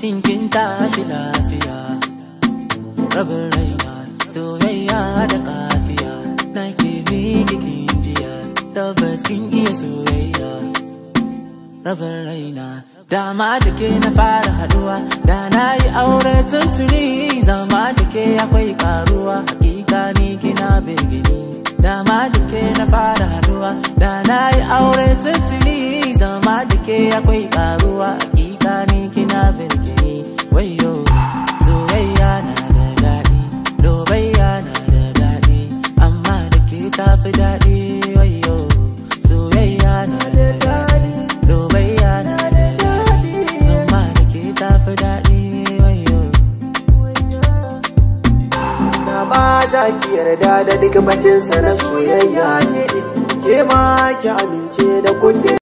shin kin tashi lafiya rabin raina soyayya da kafiya na ke miki kin jiya tabbas kin iya soyayya rabin raina dama da ke na fara haduwa da na yi aure tuntuni zama da ke akwai karuwa hakika ni kina birgini dama da ke na fara haduwa da na yi aure tuntuni zama da ke akwai karuwa hakika ni kina birgini wayo soyayya na da daɗi lobayya na da daɗi amma da ke tafi daɗi wayo soyayya na da daɗi lobayya na da daɗi amma da ke tafi daɗi wayo Na ba za ki yarda da duk batinsa na soyayya ne, ke ma ki amince da kundin